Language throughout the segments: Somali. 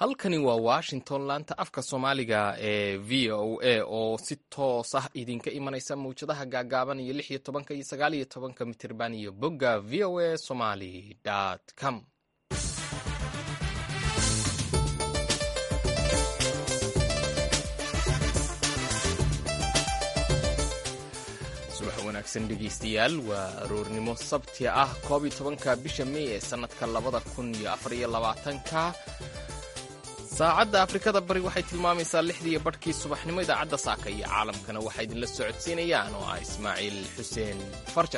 halkani waa washington laanta afka soomaaliga ee v o a oo si toos ah idinka imanaysa mawjadaha gaagaaban iyo lix iyo tobanka iyo sagaal iyo tobanka mitirban iyo bogga v o a somaly com subax wanaagsan dhegeystayaal waa aroornimo sabti ah koob iyo tobanka bisha mey ee sanadka labada kun iyo afar iyo labaatanka saacadda afrikada bari waxay tilmaamaysaa lixdiiyo badhkii subaxnimo idaacadda saaka iyo caalamkana waxaa idinla socodsiinayaan oo ah ismaaciil xuseen farjar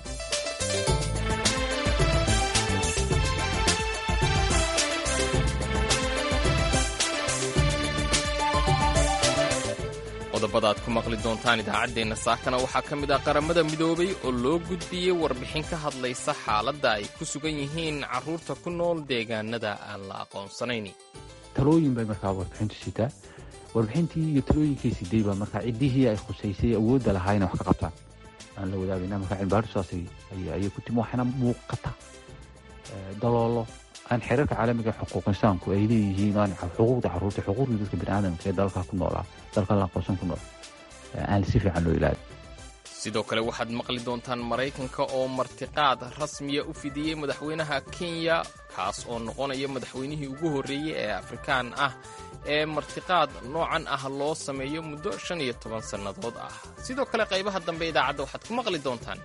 qodobada aad ku maqli doontaan idaacaddeenna saakana waxaa ka mid ah qaramada midoobay oo loo gudbiyey warbixin ka hadlaysa xaaladda ay ku sugan yihiin carruurta ku nool deegaanada aan la aqoonsanayn talooyin bay markaa warbixintu sitaa warbixintii iyo talooyinkay siday baa markaa ciddihii ay khusaysay awoodda lahaa inay wax ka qabtaan aan la wadaagayna markaa cilmibaadhu saasay ayay ku timi waxaana muuqata daloolo aan xeerarka caalamiga xuquuq insaanku ay leeyihiin aan xuquuqda carruurta xuquuqda dadka biniaadamka ee dalka ku noolaa dalka la aqoonsan ku nool aan si fiican loo ilaali sidoo kale waxaad maqli doontaan maraykanka oo martiqaad rasmiya u fidiyey madaxweynaha kenya kaas oo noqonaya madaxweynihii ugu horreeyey ee afrikaan ah ee martiqaad noocan ah loo sameeyo muddo shan iyo toban sannadood ah sidoo kale qaybaha dambe idaacadda waxaad ku maqli doontaan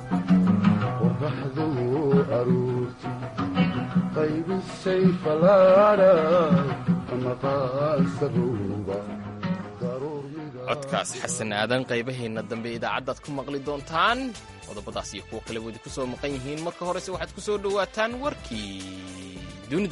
codkaas xasan aadan qaybaheenna dambe idaacaddaad ku maqli doontaan qodobadaas iyo kuwo kale wadi ku soo maqan yihiin marka horese waxaad ku soo dhowaataan warkii dunida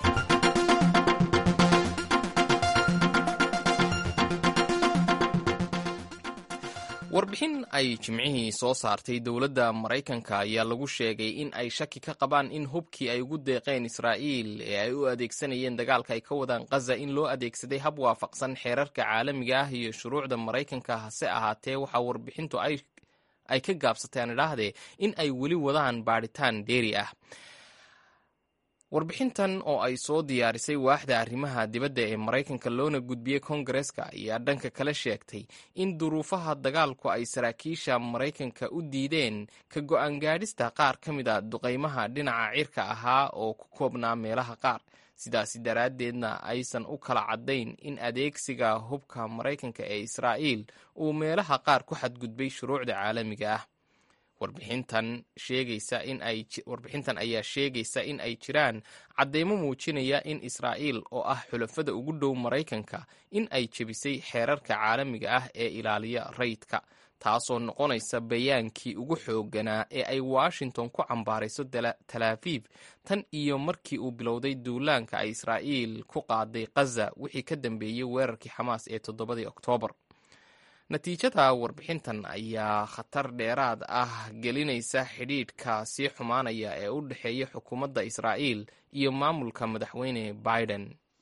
warbixin ay jimcihii soo saartay dowladda maraykanka ayaa lagu sheegay in ay shaki ka qabaan in hubkii ay ugu deeqeen israa'iil ee ay u adeegsanayeen dagaalka ay ka wadaan khaza in loo adeegsaday hab waafaqsan xeerarka caalamiga ah iyo shuruucda maraykanka hase ahaatee waxaa warbixintu ay ka gaabsatay aan idhaahdee in ay weli wadaan baadhitaan dheeri ah warbixintan oo ay soo diyaarisay waaxda arrimaha dibadda ee maraykanka loona gudbiyey kongareska ayaa dhanka kale sheegtay in duruufaha dagaalku ay saraakiisha maraykanka u diideen ka go'aan gaadhista qaar ka mid a duqaymaha dhinaca cirka ahaa oo ku koobnaa meelaha qaar sidaasi daraaddeedna aysan u kala caddayn in adeegsiga hubka maraykanka ee israa'iil uu meelaha qaar ku xadgudbay shuruucda caalamiga ah warbixintan sheegaysa in ay warbixintan ayaa sheegaysa in ay jiraan caddeymo muujinaya in israa'iil oo ah xulafada ugu dhow maraykanka in ay jebisay xeerarka caalamiga ah ee ilaaliya rayidka taasoo noqonaysa bayaankii ugu xoogganaa ee ay washington ku cambaarayso talaafiif tan iyo markii uu bilowday duulaanka ay israa'iil ku qaaday khaza wixii ka dambeeyey weerarkii xamaas ee toddobadii oktoobar natiijada warbixintan ayaa khatar dheeraad ah gelinaysa xidhiidhka sii xumaanaya ee u dhexeeya xukuumadda israa'iil iyo maamulka madaxweyne biden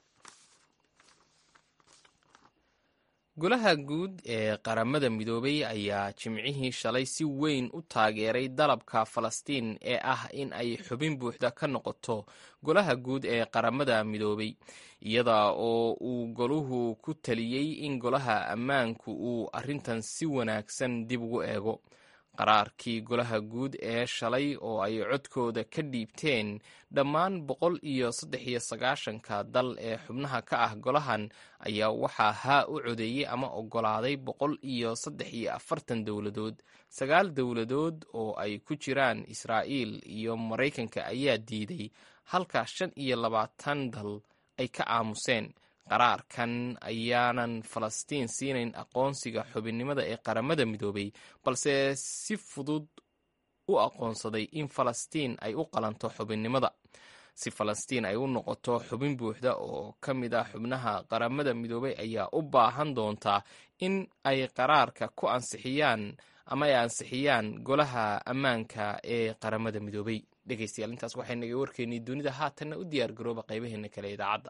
golaha guud ee qaramada midoobay ayaa jimcihii shalay si weyn u taageeray dalabka falastiin ee ah in ay xubin buuxda ka noqoto golaha guud ee qaramada midoobay iyada oo uu goluhu ku taliyey in golaha ammaanku uu arrintan si wanaagsan dib ugu eego qaraarkii golaha guud ee shalay oo ay codkooda ka dhiibteen dhammaan boqol iyo saddex iyo sagaashanka dal ee xubnaha ka ah golahan ayaa waxaa haa u codeeyey ama oggolaaday boqol iyo saddex iyo afartan dowladood sagaal dowladood oo ay ku jiraan israa'iil iyo maraykanka ayaa diiday halka shan iyo labaatan dal ay ka aamuseen qaraarkan ayaanan falastiin siinayn aqoonsiga xubinnimada ee qaramada midoobay balse si fudud u aqoonsaday in falastiin ay u qalanto xubinnimada si falastiin ay u noqoto xubin buuxda oo ka mid ah xubnaha qaramada midoobay ayaa u baahan doontaa in ay qaraarka ku ansixiyaan ama ay ansixiyaan golaha ammaanka ee qaramada midoobay dhegeystayaal intaas waxay naga warkeennay dunida haatanna u diyaar garooba qaybaheena kale idaacadda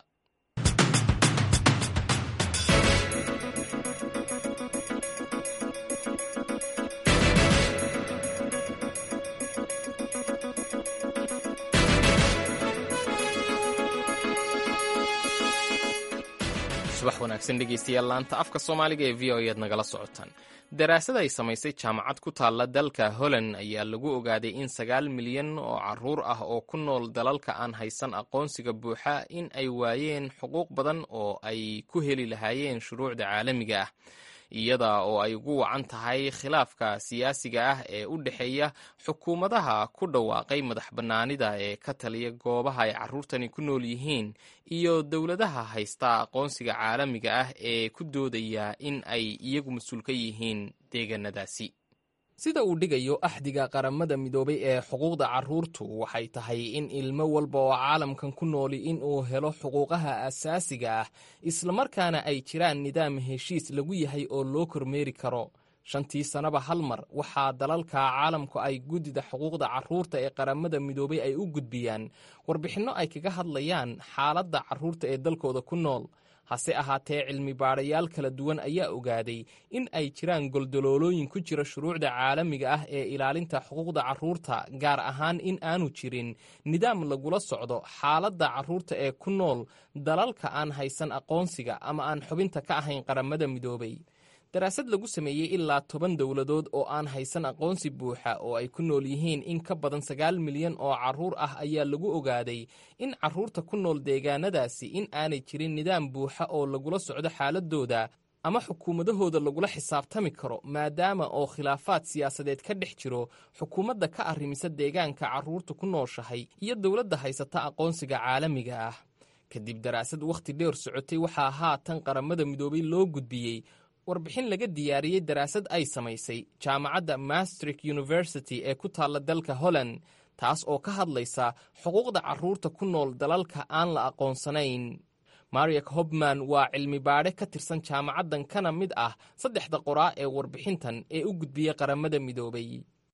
subax wanaagsan dhegeystayaal laanta afka soomaaliga ee v o ead nagala socotaan daraasad ay samaysay jaamacad ku taalla dalka holland ayaa lagu ogaaday in sagaal milyan oo caruur ah oo ku nool dalalka aan haysan aqoonsiga buuxa in ay waayeen xuquuq badan oo ay ku heli lahaayeen shuruucda caalamiga ah iyada oo ay ugu wacan tahay khilaafka siyaasiga ah ee u dhexeeya xukuumadaha ku dhawaaqay madax bannaanida ee ka taliya goobaha ay carruurtani ku nool yihiin iyo dowladaha haysta aqoonsiga caalamiga ah ee ku doodaya in ay iyagu mas-uul ka yihiin deegaanadaasi sida uu dhigayo axdiga qaramada midoobay ee xuquuqda carruurtu waxay tahay in ilmo walba oo caalamkan ku nooli in uu helo xuquuqaha asaasiga ah islamarkaana ay jiraan nidaam heshiis lagu yahay oo loo kormeeri karo shantii sannaba hal mar waxaa dalalka caalamku ay guddida xuquuqda carruurta ee qaramada midoobay ay u gudbiyaan warbixinno ay kaga hadlayaan xaaladda carruurta ee dalkooda ku nool hase ahaatee cilmi baadhayaal kala duwan ayaa ogaaday in ay jiraan goldaloolooyin ku jira shuruucda caalamiga ah ee ilaalinta xuquuqda carruurta gaar ahaan in aanu jirin nidaam lagula socdo xaaladda carruurta ee ku nool dalalka aan haysan aqoonsiga ama aan xubinta ka ahayn qaramada midoobay daraasad lagu sameeyey ilaa toban dowladood oo aan haysan aqoonsi buuxa oo ay ku nool yihiin in ka badan sagaal milyan oo carruur ah ayaa lagu ogaaday in carruurta ku nool deegaanadaasi in aanay jirin nidaam buuxa oo lagula socdo xaaladooda ama xukuumadahooda lagula xisaabtami karo maadaama oo khilaafaad siyaasadeed ka dhex jiro xukuumadda ka arrimisa deegaanka carruurta ku nooshahay iyo dowladda haysata aqoonsiga caalamiga ah kadib daraasad wakhti dheer socotay waxaa haatan qaramada midoobay loo gudbiyey warbixin laga diyaariyey daraasad ay samaysay jaamacadda mastrik university ee ku taalla dalka holland taas oo ka hadlaysa xuquuqda carruurta ku nool dalalka aan la aqoonsanayn mariak hobman waa cilmi baadhe ka tirsan jaamacaddan kana mid ah saddexda qoraa ee warbixintan ee u gudbiyey qaramada midoobay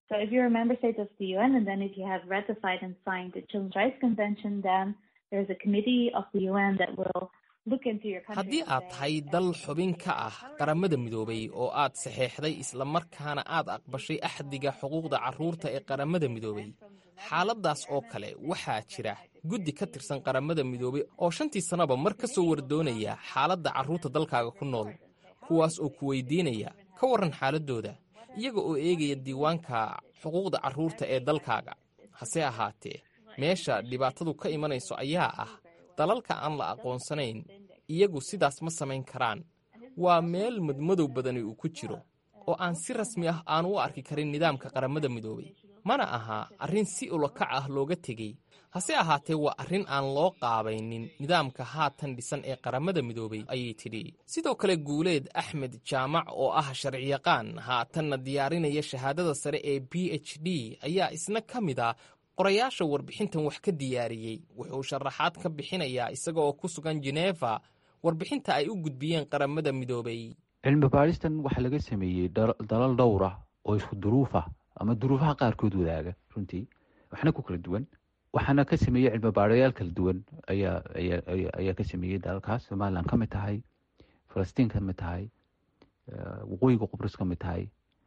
haddii aad tahay dal xubin ka ah qaramada midoobay oo aad saxeexday islamarkaana aad aqbashay axdiga xuquuqda carruurta ee qaramada midoobay xaaladdaas oo kale waxaa jira guddi ka tirsan qaramada midoobay oo shantii sannaba mar ka soo wardoonaya xaaladda carruurta dalkaaga ku nool kuwaas oo ku weydiinaya ka warran xaaladdooda iyaga oo eegaya diiwaanka xuquuqda carruurta ee dalkaaga hase ahaatee meesha dhibaatadu ka imanayso ayaa ah dalalka aan la aqoonsanayn iyagu sidaas ma samayn karaan waa meel madmadow badani uu ku jiro oo aan si rasmi ah aan u arki karin nidaamka qaramada midoobay mana aha arrin si ulakac ah looga tegey hase ahaatee waa arrin aan loo qaabaynin nidaamka haatan dhisan ee qaramada midoobay ayay tidhi sidoo kale guuleed axmed jaamac oo ah sharciyaqaan haatanna diyaarinaya shahaadada sare ee b h d ayaa isna ka mid a qorayaasha warbixintan wax ka diyaariyey wuxuu sharaxaad ka bixinayaa isaga oo ku sugan jeneeva warbixinta ay u gudbiyeen qaramada midoobay cilmi baadhistan waxaa laga sameeyey dalal dhowr ah oo isku duruuf ah ama duruufaha qaarkood wadaaga runtii waxna ku kala duwan waxaana ka sameeyey cilmi baadhayaal kala duwan ayaa ayaa ka sameeyey dalalkaas somalilan ka mid tahay falastiin ka mid tahay waqooyiga qubrus ka mid tahay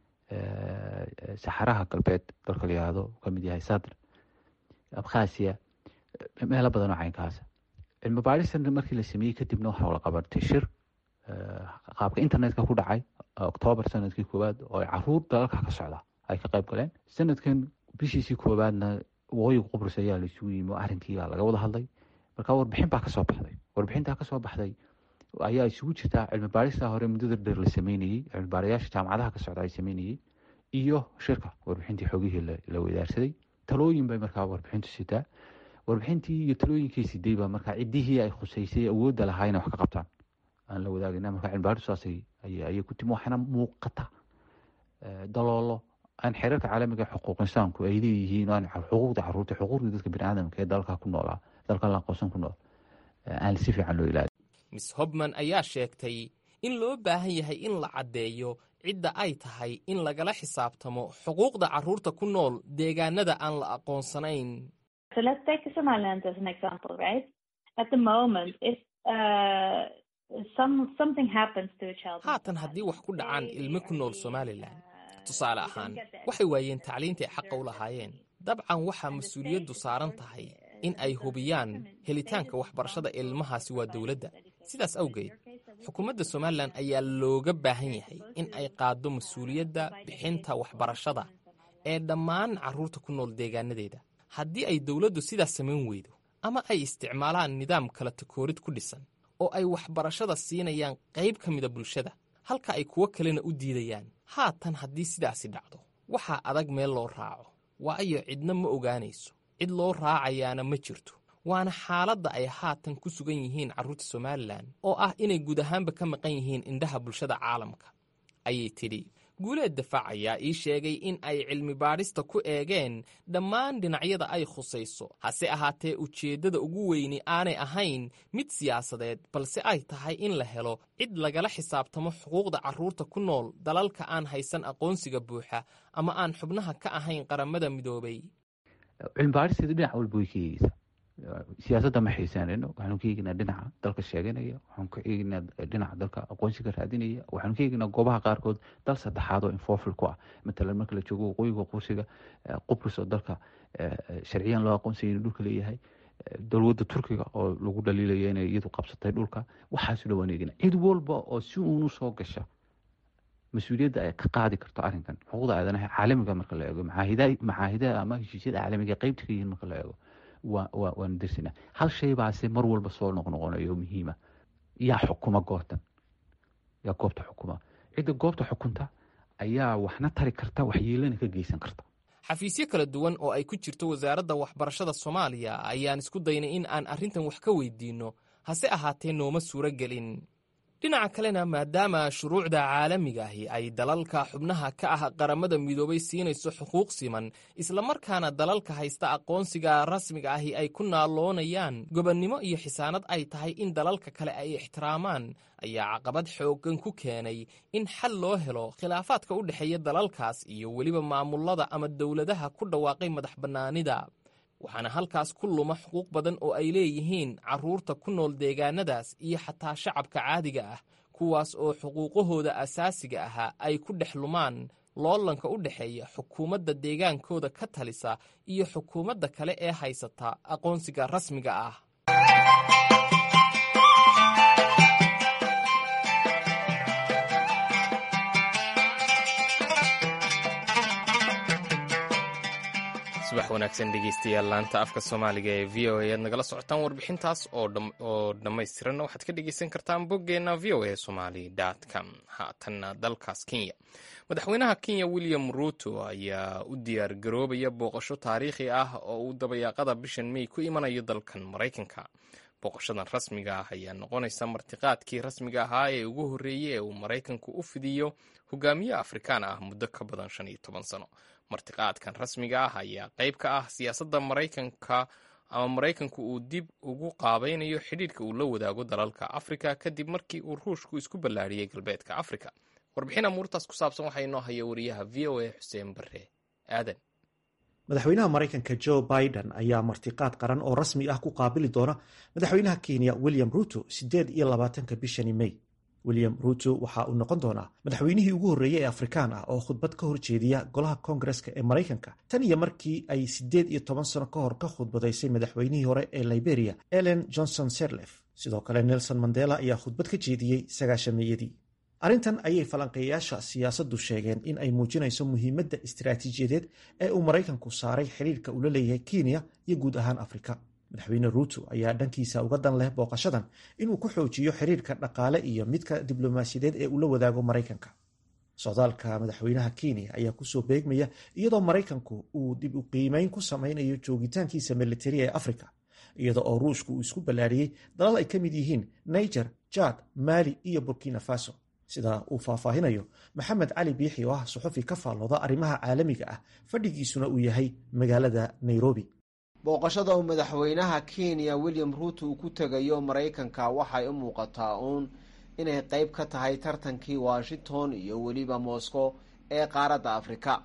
saxaraha galbeed dalka la yihahdo ka mid yahay sadr abkhasiya meelo badan oo caynkaasa cilmi baadhistan markii la sameeyey kadibna waxaa la qabatay shir qaabka internetka ku dhacay octoobar sanadkii koowaad oo ay caruur dalalka ka socda ay ka qayb galeen sanadkan bishiisii koowaadna waqooyiga qubrus ayaa la isugu yimi oo arrinkiibaa laga wada hadlay marka warbixin baa kasoo baxday warbixintaa kasoo baxday ayaa isugu jirtaa cilmi baadhistaa hore muddada dheer la sameynayey cilmi baadhayaasha jaamacadaha ka socda ay sameynayey iyo shirka warbixintii xogihii la wadaarsaday talooyin bay markaa warbixintu sitaa warbixintii iyo talooyinkii siday baa markaa ciddihii ay khuseysay awoodda lahaa inay wax ka qabtaan aan la wadaagayna marka cilmibaadhistu saas ayay ku timi waxaana muuqata daloolo aan xeerarka caalamiga xuquuq insaanku ay leeyihiin aan xuquuqda caruurta xuquuqda dadka biniaadamka ee dalka ku noolaa dalka la aqoonsan ku nool aan si fiican loo ilaaliyo miss hobman ayaa sheegtay in loo baahan yahay in la caddeeyo cidda ay tahay in lagala xisaabtamo xuquuqda carruurta ku nool deegaanada aan la aqoonsanayn haatan haddii wax ku dhacaan ilmo ku nool somalilan tusaale ahaan waxay waayeen tacliintay xaqa u lahaayeen dabcan waxaa mas-uuliyaddu saaran tahay in ay hubiyaan helitaanka waxbarashada ilmahaasi waa dowladda sidaas awgeed xukuumadda somalilan ayaa looga baahan yahay in ay qaaddo mas-uuliyadda bixinta waxbarashada ee dhammaan carruurta ku nool deegaanadeeda haddii ay dowladdu sidaas samayn weydo ama ay isticmaalaan nidaam kala takoorid ku dhisan oo ay waxbarashada siinayaan qayb ka mida bulshada halka ay kuwo kalena u diidayaan haatan haddii sidaasi dhacdo waxaa adag meel loo raaco waayo cidna ma ogaanayso cid loo raacayaana ma jirto waana xaaladda ay haatan ku sugan yihiin carruurta somalilan oo ah inay guud ahaanba ka maqan yihiin indhaha bulshada caalamka ayay tidhi guuleed dafaac ayaa ii sheegay in ay cilmi baadhista ku eegeen dhammaan dhinacyada ay khusayso hase ahaatee ujeeddada ugu weyni aanay ahayn mid siyaasadeed balse ay tahay in la helo cid lagala xisaabtamo xuquuqda carruurta ku nool dalalka aan haysan aqoonsiga buuxa ama aan xubnaha ka ahayn qaramada midoobay cilmi baadhisteedu dhinac walba way ka eegeysaa siyaasadda ma xiisaanayno waxaanu ka eegnaa dhinaca dalka sheeganaya waxaanu ka eegnaa dhinaca dalka aqoonsiga raadinaya waxaanu ka eegnaa goobaha qaarkood dal saddexaad oo infofil ku ah matalan marka la joogo waqooyiga qursiga qubrus oo dalka sharciyan loo aqoonsaya inuu dhulka leeyahay dowladda turkiga oo lagu dhaliilaya inay iyadu qabsatay dhulka waxaasu dhawaan eegna cid walba oo si uunu soo gasha mas-uuliyadda ay ka qaadi karto arrinkan xuquuqda aadanaha caalamiga marka la eego macaahidaha ama heshiisyada caalamiga qeybta ka yihiin marka la eego waanu dirsinaa hal shay baase mar walba soo noqnoqonayo muhiima yaa xukuma goobtan yaa goobta xukuma cidda goobta xukunta ayaa waxna tari karta waxyeelana ka geysan karta xafiisyo kala duwan oo ay ku jirto wasaaradda waxbarashada soomaaliya ayaan isku daynay in aan arrintan wax ka weydiinno hase ahaatee nooma suuro gelin dhinaca kalena maadaama shuruucda caalamiga ahi ay dalalka xubnaha ka ah qaramada midoobay siinayso xuquuq siman islamarkaana dalalka haysta aqoonsiga rasmiga ahi ay ku naaloonayaan gobonnimo iyo xisaanad ay tahay in dalalka kale ay ixtiraamaan ayaa caqabad xooggan ku keenay in xal loo helo khilaafaadka u dhexeeya dalalkaas iyo weliba maamulada ama dowladaha ku dhawaaqay madax bannaanida waxaana halkaas ku luma xuquuq badan oo ay leeyihiin carruurta ku nool deegaanadaas iyo xataa shacabka caadiga ah kuwaas oo xuquuqahooda asaasiga ahaa ay ku dhex lumaan loolanka u dhexeeya xukuumadda deegaankooda ka talisa iyo xukuumadda kale ee haysata aqoonsiga rasmiga ah subax wanaagsan dhegeystayaal laanta afka soomaaliga ee v o a aad nagala socotaan warbixintaas oo dhammaystiranna waxaad ka dhegeysan kartaan boggeenna v o a somali com haatanna dalkaas kenya madaxweynaha kenya william ruto ayaa u diyaar garoobaya booqasho taariikhi ah oo uu dabayaaqada bishan mey ku imanayo dalkan maraykanka booqashadan rasmiga ah ayaa noqonaysa martiqaadkii rasmiga ahaa ee ugu horreeyey ee uu maraykanku u fidiyo hogaamiye afrikaan ah muddo ka badan shan iyo toban sano martiqaadkan rasmiga ah ayaa qayb ka ah siyaasadda maraykanka ama maraykanku uu dib ugu qaabaynayo xidhiidhka uu la wadaago dalalka afrika kadib markii uu ruushku isku ballaadhiyey galbeedka afrika warbixin amuurtaas ku saabsan waxaa inoo haya wariyaha v o a xuseen bare aadan madaxweynaha maraykanka joe biden ayaa martiqaad qaran oo rasmi ah ku qaabili doona madaxweynaha kenya william ruto siddeed iyo labaatanka bishani mey william ruto waxa uu noqon doonaa madaxweynihii ugu horreeyey ee afrikaan ah oo khudbad ka horjeediya golaha koongareska ee maraykanka tan iyo markii ay siddeed iyo toban sano ka hor ka khudbadaysay madaxweynihii hore ee liberia ellen johnson serlef sidoo kale nelson mandela ayaa khudbad ka jeediyey sagaashameeyadii arrintan ayay falanqeeyayaasha siyaasaddu sheegeen in ay muujinayso muhiimadda istiraatiijiyadeed ee uu maraykanku saaray xidhiirka uu la leeyahay kenya iyo guud ahaan afrika madaxweyne ruuto ayaa dhankiisa uga dan leh booqashadan inuu ku xoojiyo xiriirka dhaqaale iyo midka diblomaasiyadeed ee uu la wadaago maraykanka socdaalka madaxweynaha kenya ayaa kusoo beegmaya iyadoo maraykanku uu dib u qiimeyn ku samaynayo joogitaankiisa militari ee afrika iyada oo ruushku uu isku ballaariyey dalal ay ka mid yihiin niger jad mali iyo burkina faso sida uu faahfaahinayo maxamed cali biixi oo ah suxufi ka faallooda arrimaha caalamiga ah fadhigiisuna uu yahay magaalada nairobi booqashada uu madaxweynaha kenya william ruuto uu ku tegayo maraykanka waxay u muuqataa uun inay qeyb ka tahay tartankii washington iyo weliba moscow ee qaaradda afrika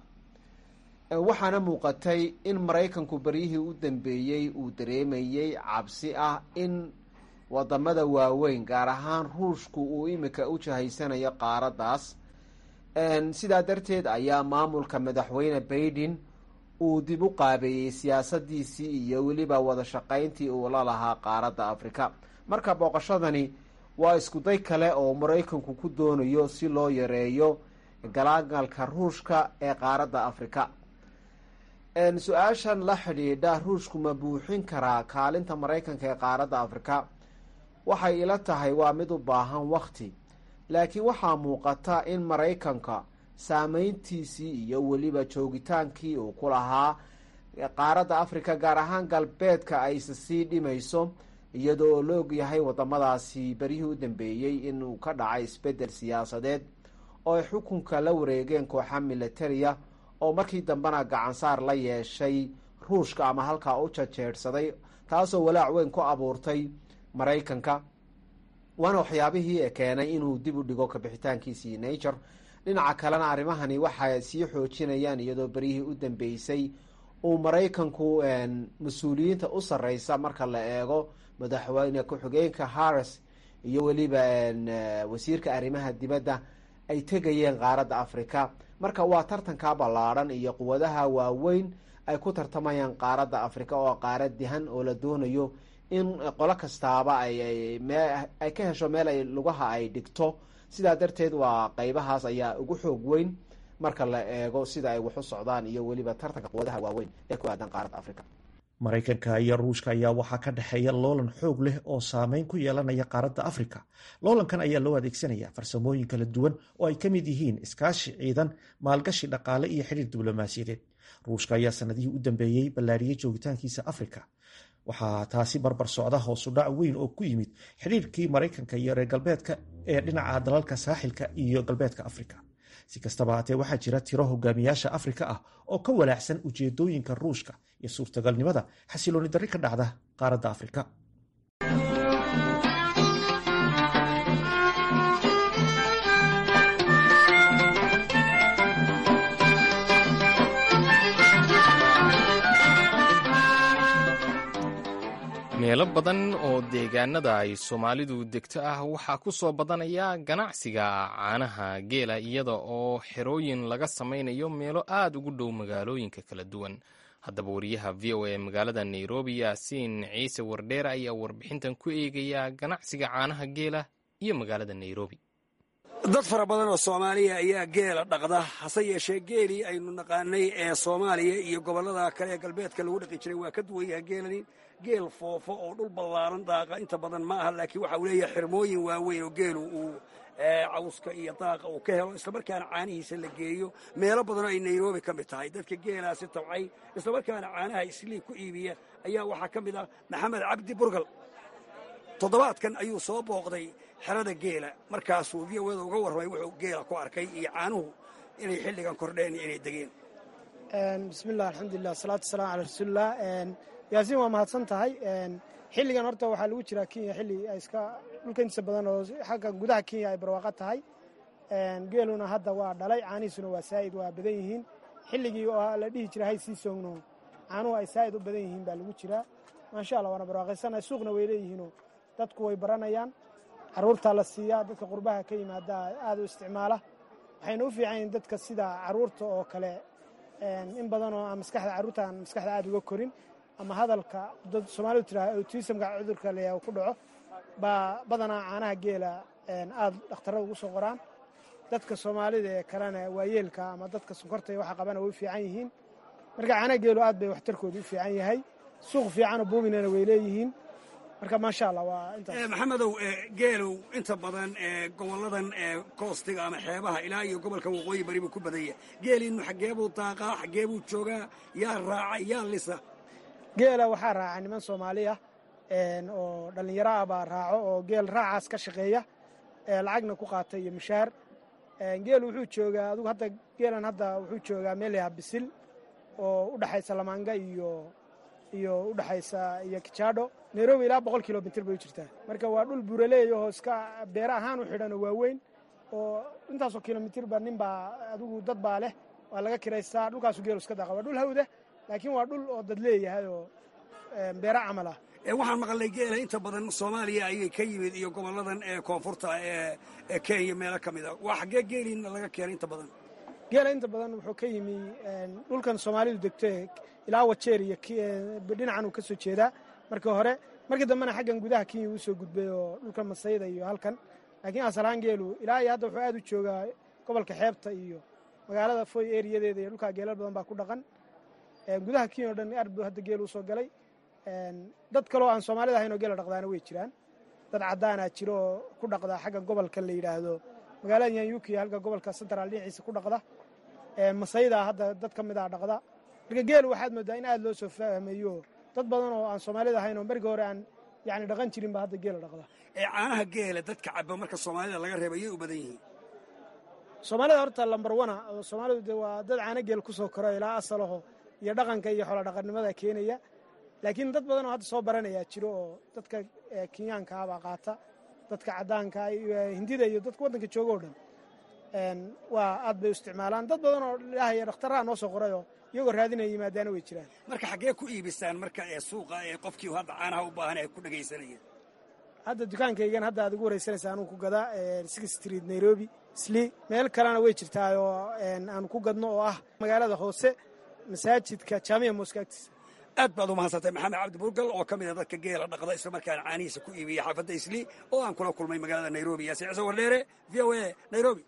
waxaana muuqatay in maraykanku beryihii u dambeeyey uu dareemayey cabsi ah in wadamada waaweyn gaar ahaan ruushku uu imika u jahaysanayo qaaraddaas sidaa darteed ayaa maamulka madaxweyne baiden uu dib u qaabeeyey siyaasadiisii iyo weliba wada shaqayntii uu la lahaa qaaradda afrika marka booqashadani waa iskuday kale oo maraykanku ku doonayo si loo yareeyo galaagalka ruushka ee qaaradda afrika su-aashan la xidhiidha ruushku ma buuxin karaa kaalinta maraykanka ee qaaradda afrika waxay ila tahay waa mid u baahan wakti laakiin waxaa muuqata in maraykanka saameyntiisii iyo weliba joogitaankii uu ku lahaa qaaradda afrika gaar ahaan galbeedka ayse sii dhimayso iyadoo oo la ogyahay wadamadaasi beryihii u dambeeyey inuu ka dhacay isbedel siyaasadeed oo ay xukunka la wareegeen kooxa militariya oo markii dambena gacansaar la yeeshay ruushka ama halkaa u jajeedhsaday taasoo walaac weyn ku abuurtay maraykanka waana waxyaabihii keenay inuu dib u dhigo kabixitaankiisii nature dhinaca kalena arrimahani waxay sii xoojinayaan iyadoo beryihii u dambeysay uu maraykanku mas-uuliyiinta u sarreysa marka la eego madaxweyne ku-xigeenka harris iyo weliba wasiirka arrimaha dibadda ay tegayeen qaaradda afrika marka waa tartanka ballaadhan iyo quwadaha waaweyn ay ku tartamayaan qaaradda afrika oo qaarad dihan oo la doonayo in qolo kastaaba ay ka hesho meel ay lugaha ay dhigto sidaa darteed waa qeybahaas ayaa ugu xoog weyn marka la eego sida ay wax u socdaan iyo weliba tartanka quwadaha waaweyn ee ku aadan qaaradda afrika maraykanka iyo ruushka ayaa waxaa ka dhexeeya loolan xoog leh oo saameyn ku yeelanaya qaaradda afrika loolankan ayaa loo adeegsanaya farsamooyin kala duwan oo ay ka mid yihiin iskaashi ciidan maalgashi dhaqaale iyo xidhiir diblomaasiyadeed ruushka ayaa sanadihii u dambeeyey ballaariyey joogitaankiisa afrika waxaa taasi barbar socda hoosudhac weyn oo ku yimid xidhiirkii maraykanka iyo reer galbeedka ee dhinaca dalalka saaxilka iyo galbeedka afrika si kastaba haatee waxaa jira tiro hogaamiyaasha afrika ah oo ka walaacsan ujeedooyinka ruushka iyo suurtagalnimada xasilooni darri ka dhacda qaaradda afrika meelo badan oo deegaanada ay soomaalidu degto ah waxaa ku soo badanaya ganacsiga caanaha geela iyada oo xerooyin laga samaynayo meelo aad ugu dhow magaalooyinka kala duwan haddaba wariyaha v o a magaalada nairobi yaasiin ciise wardheer ayaa warbixintan ku eegaya ganacsiga caanaha geela iyo magaalada nairobi dad fara badan oo soomaaliya ayaa geela dhaqda hase yeeshee geelii aynu naqaanay ee soomaaliya iyo gobollada kale ee galbeedka lagu dhaqi jiray waa ka duwan yaha geelani geel foofo oo dhul ballaaran daaqa inta badan ma aha laakiin waxa uu leeyahay xirmooyin waaweyn oo geelu uu cawska iyo daaqa uu ka helo islamarkaana caanihiisa la geeyo meelo badanoo ay nairobi ka mid tahay dadka geelaasi tabcay islamarkaana caanaha islii ku iibiya ayaa waxaa ka mid ah maxamed cabdi burgal toddobaadkan ayuu soo booqday xerada geela markaasuu v o da uga warramay wuxuu geela ku arkay iyo caanuhu inay xilligan kordheen iyo inay degeen bismillah alxamdulilah wasalaatu wasalaam calaa rasuulilah yaasiin waa mahadsan tahay xilligan horta waxaa lagu jiraa kenya xilli ay iska dhulka intiisa badan oo xagga gudaha kenya ay barwaaqo tahay geeluna hadda waa dhalay caanihiisuna waa saa'id waa badan yihiin xilligii oo la dhihi jira hay sii soogno caanuhu ay saa'id u badan yihiin baa lagu jiraa maasha allah waana barwaaqaysana suuqna way leeyihiinoo dadku way baranayaan carruurtaa la siiyaa dadka qurbaha ka yimaada aad u isticmaala waxayna u fiican yihiin dadka sida carruurta oo kale in badanoo aan maskaxda carruurta aan maskaxda aad uga korin ama hadalka dad soomaalidu tiraa autismka cudurka leeyaha ku dhaco baa badanaa caanaha geela aad dhakhtarrada ugu soo qoraan dadka soomaalida ee kalena waayeelka ama dadka sonkorta waxa qabana way u fiican yihiin marka caanaha geelu aad bay waxtarkooda u fiican yahay suuq fiicanoo buuminana way leeyihiin marka maasha allah waa intaas maxamedow geelow inta badan gobolladan koostiga ama xeebaha ilaa iyo gobolka waqooyi bari buu ku badanya geeliinu xaggee buu daaqaa xaggee buu joogaa yaa raaca yaa lisa geela waxaa raaca niman soomaaliya oo dhallinyaro ah baa raaco oo geel raacaas ka shaqeeya lacagna ku qaata iyo mushaar geel wuxuu joogaa adugu hadda geelan hadda wuxuu joogaa meel yaha bisil oo u dhexaysa lamaanga iyo iyo u dhexaysa iyo kijaadho nairobi ilaa boqol kilomitr bay u jirtaa marka waa dhul buuraleey oo iska beere ahaan u xidhan oo waaweyn oo intaasoo kilomitirba nin baa adigu dad baa leh waa laga kiraystaa dhulkaasu geelu iska daqa waa dhul hawda laakiin waa dhul oo dad leeyahay oo beere camal ah waxaan maqalnay geela inta badan soomaaliya ayay ka yimid iyo gobolladan ee koonfurta ee kenya meelo ka mid a waa xaggee geeliina laga keenay inta badan geela inta badan wuxuu ka yimi dhulkan soomaalidu degto ilaa wajeer iyo dhinacan uu ka soo jeedaa marka hore markii dambena xaggan gudaha kenya uu soo gudbay oo dhulka masayda iyo halkan laakiin asalahaan geelu ilaa iyo hadda wuxuu aad u joogaa gobolka xeebta iyo magaalada foy eriyadeeda iyo dhulkaa geelal badan baa ku dhaqan gudaha kenya o dhan aad buu hadda geel usoo galay dad kaloo aan soomaalida ahayn oo geela dhaqdaana way jiraan dad caddaanaa jiro oo ku dhaqda xagga gobolka la yidhaahdo magaalada yanyuki halka gobolka central dhinaciisa ku dhaqda masayda hadda dad ka mid a dhaqda marka geelu waxaad moodaa in aad loo soo fahmayo dad badan oo aan soomaalida ahayn oo markii hore aan yani dhaqan jirin ba hadda geela dhaqda ee caanaha geela dadka caba marka soomaalida laga reeba yay u badan yihiin soomaalida horta lambar wana oo soomaalidu de waa dad caano geel ku soo koro ilaa asalaho iyo dhaqanka iyo xoolo dhaqannimada keenaya laakiin dad badan oo hadda soo baranayaa jiro oo dadka kenyaanka ah baa qaata dadka caddaanka hindida iyo dadka waddanka jooga o dhan waa aad bay u isticmaalaan dad badan oo ilaahay dhakhtarraha noo soo qorayoo iyagoo raadinaya yimaadaana way jiraan marka xaggee ku iibisaan marka ee suuqa ee qofkii hadda caanaha u baahan ay ku dhegaysanayeen hadda dukaankaygan hadda aad ugu waraysanaysa anuu ku gadaa six street nairobi sli meel kalena way jirtaa oo aanu ku gadno oo ah magaalada hoose masaajidka jaamiya mooska agtiisa aad baad u mahadsantay maxamed cabdi burgal oo ka mid a dadka geela dhaqda isla markaana caanihiisa ku iibiya xaafadda isli oo aan kula kulmay magaalada nairobi yaasi ciise wardheere v o a nairobi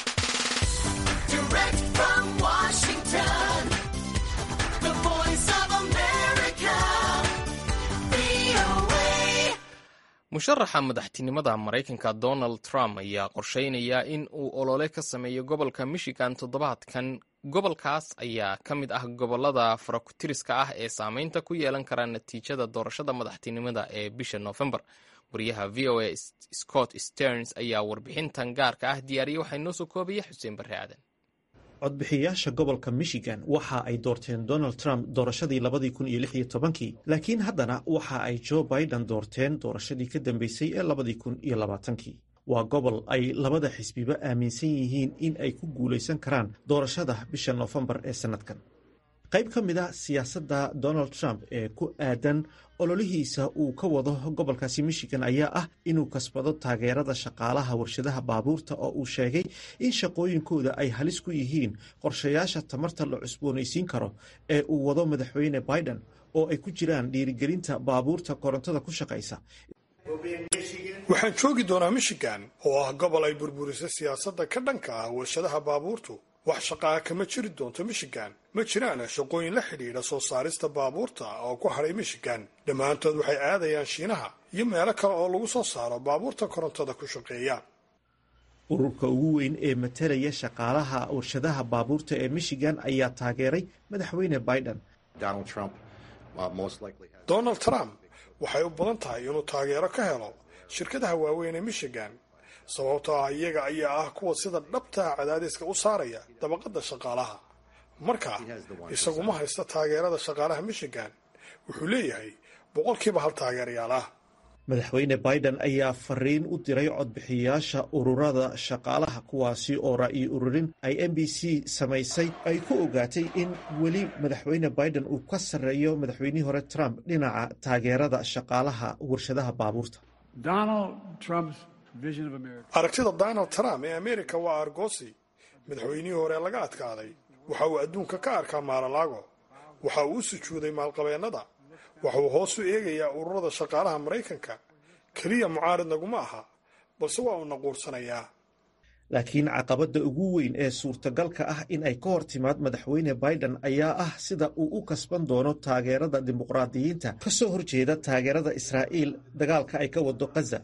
musharaxa madaxtinimada maraykanka donald trump ayaa qorsheynaya in uu olole ka sameeyo gobolka michigan toddobaadkan gobolkaas ayaa ka mid ah gobolada farakutiriska ah ee saameynta ku yeelan kara natiijada doorashada madaxtinimada ee bisha noofembar wariyaha v o a scott sterns ayaa warbixintan gaarka ah diyaariyey waxaa inoo soo koobaya xuseen barre aadan codbixiyayaasha gobolka michigan waxa ay doorteen donald trump doorashadii labadii kun iyo lix iyo tobankii laakiin haddana waxa ay joe biden doorteen doorashadii ka dambeysay ee labadii kun iyo labaatankii waa gobol ay labada xisbiba aaminsan yihiin in ay ku guulaysan karaan doorashada bisha noofembar ee sannadkan qayb ka mid a siyaasadda donald trump ee ku aadan ololihiisa uu ka wado gobolkaasi michigan ayaa ah inuu kasbado taageerada shaqaalaha warshadaha baabuurta oo uu sheegay in shaqooyinkooda ay halis ku yihiin qorshayaasha tamarta la cusboonaysiin karo ee uu wado madaxweyne biden oo ay ku jiraan dhiirigelinta baabuurta korontada ku shaqaysa waxaan joogi doonaa michigan oo ah gobol ay burburisay siyaasadda ka dhanka ah warshadaha baabuurtu wax shaqaa kama jiri doonto michigan ma jiraan shaqooyin la xidhiidha soo saarista baabuurta oo ku hadhay michigan dhammaantood waxay aadayaan shiinaha iyo meelo kale oo lagu soo saaro baabuurta korontada ku shaqeeya ururka ugu weyn ee matalaya shaqaalaha warshadaha baabuurta ee michigan ayaa taageeray madaxweyne biden donald trump waxay u badan tahay inuu taageero ka helo shirkadaha waaweyn ee michigan sababtoo ah iyaga ayaa ah kuwa sida dhabtaa cadaadiska u saaraya dabaqadda shaqaalaha marka isagu ma haysta taageerada shaqaalaha michigan wuxuu leeyahay boqolkiiba hal taageerayaal ah madaxweyne biden ayaa fariin u diray codbixiyayaasha ururada shaqaalaha kuwaasi oo ra'yi ururin ay m b c samaysay ay ku ogaatay in weli madaxweyne biden uu ka sarreeyo madaxweynihii hore trump dhinaca taageerada shaqaalaha warshadaha baabuurta aragtida donald trump ee amerika waa argosi madaxweynihii hore laga adkaaday waxa uu adduunka ka arkaa maalalago waxa uu u sujuuday maalqabeennada waxa uu hoos u eegayaa ururada shaqaalaha maraykanka keliya mucaarid naguma aha balse waa uu naquursanayaa laakiin caqabadda ugu weyn ee suurtagalka ah in ay ka hor timaad madaxweyne biden ayaa ah sida uu u kasban doono taageerada dimuqraadiyiinta ka soo horjeeda taageerada israa'iil dagaalka ay ka wado khaza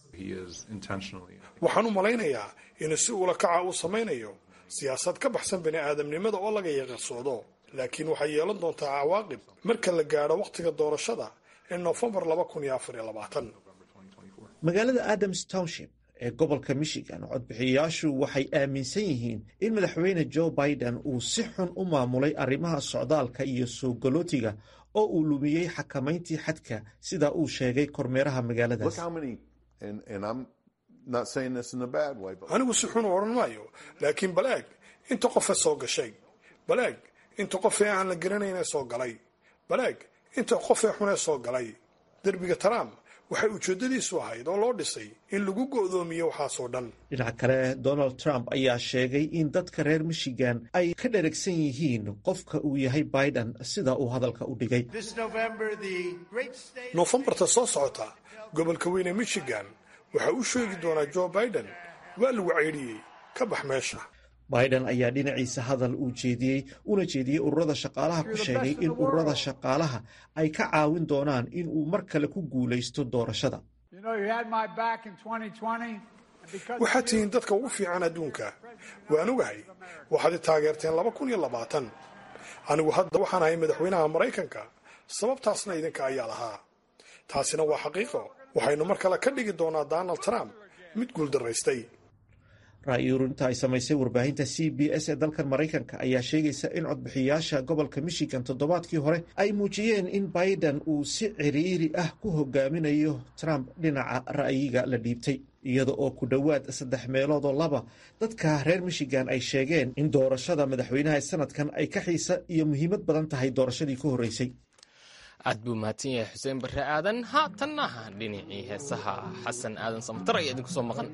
waxaan u malaynayaa inuu si ula kaca uu samaynayo siyaasad ka baxsan bani aadamnimada oo laga yaqarsoodo laakiin waxay yeelan doontaa cawaaqib marka la gaadho wakhtiga doorashada ee noofembar magaalada adams township ee gobolka michigan codbixiyayaashu waxay aaminsan yihiin in madaxweyne joe biden uu si xun u maamulay arrimaha socdaalka iyo soo galootiga oo uu lumiyey xakamayntii xadka sida uu sheegay kormeeraha magaaladaas anigu si xun u odhan maayo laakiin bal eeg inta qofe soo gashay bal eeg inta qofee aan la garanaynee soo galay bal eeg inta qofee xunee soo galay derbiga trump waxay ujeeddadiisu ahayd oo loo dhisay in lagu go'doomiyo waxaasoo dhan dhinaca kale donald trump ayaa sheegay in dadka reer michigan ay ka dheragsan yihiin qofka uu yahay biden sida uu hadalka u dhigay noofembarta soo socota gobolka weyne michigan waxa uu sheegi doonaa joe biden waa lagu ceydhiyey ka bax meesha biden ayaa dhinaciisa hadal uu jeediyey una jeediyey ururada shaqaalaha ku sheegay in ururada shaqaalaha ay ka caawin doonaan in uu mar kale ku guulaysto doorashada waxaad tihiin dadka ugu fiican adduunka waan ogahay waxaad i taageerteen laba kun iyo labaatan anigu hadda waxaan ahay madaxweynaha maraykanka sababtaasna idinka ayaa lahaa taasina waa xaqiiqo waxaynu mar kale ka dhigi doonaa donald trump mid guuldaraystay ra'yi ururinta ay samaysay warbaahinta c b s ee dalkan maraykanka ayaa sheegaysa in codbixiyaasha gobolka michigan toddobaadkii hore ay muujiyeen in biden uu si ciriiri ah ku hogaaminayo trump dhinaca ra'yiga la dhiibtay iyada oo ku dhowaad saddex meeloodoo laba dadka reer michigan ay sheegeen in doorashada madaxweynaha ee sanadkan ay ka xiisa iyo muhiimad badan tahay doorashadii ka horreysay aad buu mahadsan yahay xuseen barre aadan haatanna dhinacii heesaha xasan aadan samtar ayaa idinku soo maqan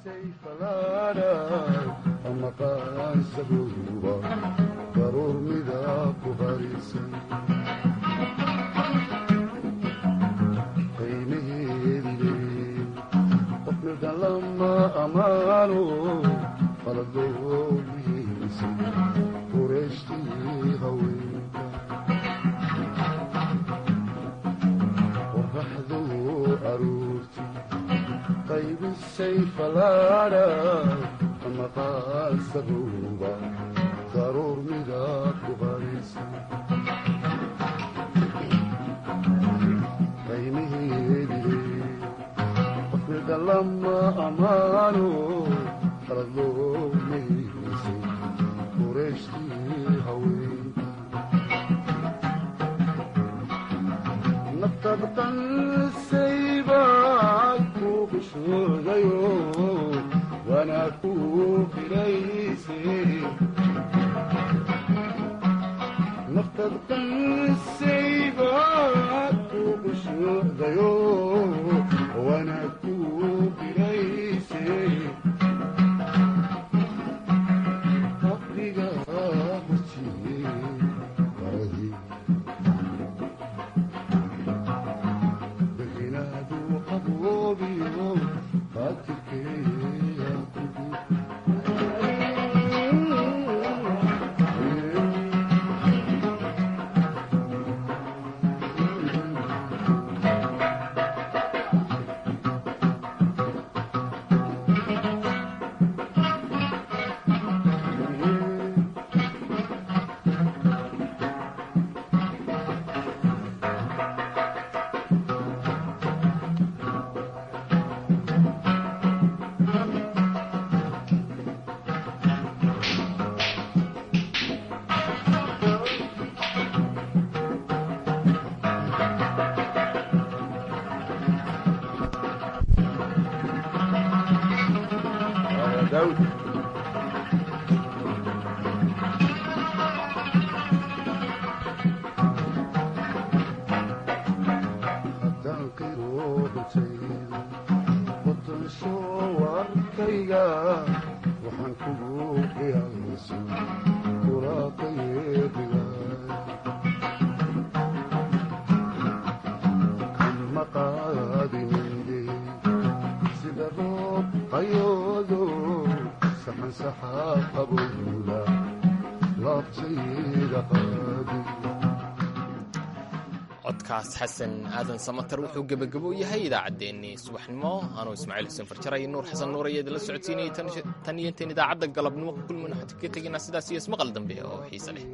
codkaas xasan aadan samatar wuxuu gebagabo yahay idaacaddeenii subaxnimo anuu ismaaciil xuseen farjaray nuur xasan nuur ayaa idinla socodsiinayay tan iyo intayn idaacadda galabnimo ku kulmin waxaan ka tegaynaa sidaas iyo ismaqal dambe oo xiise leh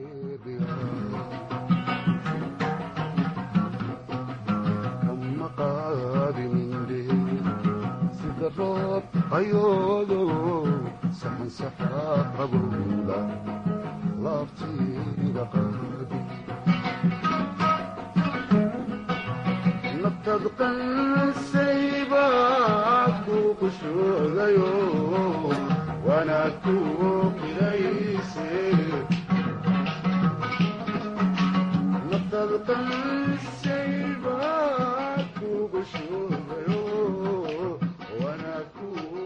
kushuudayo waana ku qirayse